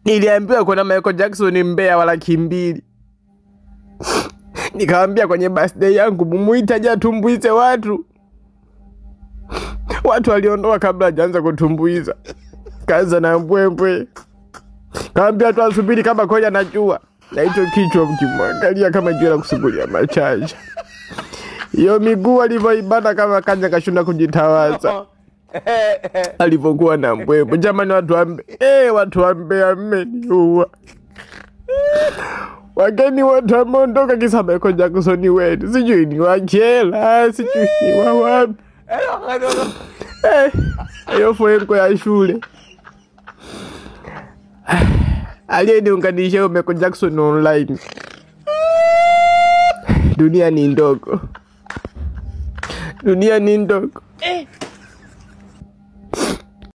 Niliambiwa kuna Michael Jackson Mbeya wa laki mbili. Nikawambia kwenye birthday yangu mumuite aje atumbuize watu. Watu waliondoka kabla hajaanza kutumbuiza, kaanza na mbwembwe, kaambia tu asubiri kama kweli anajua, na hicho kichwa mkimwangalia kama jua la kusugulia machaja, hiyo miguu alivyoibana kama kanya kashunda kujitawaza alivyokuwa na mbwembwe. Jamani, watu wambe, eh, watu wambea mmeniua. Wageni wote wameondoka kisa Michael Jackson wetu, sijui ni wachela, sijui ni wa wapi. Eh, hiyo fwenko ya shule aliyeniunganisha huyo Michael Jackson online. Dunia ni ndogo, dunia ni ndogo.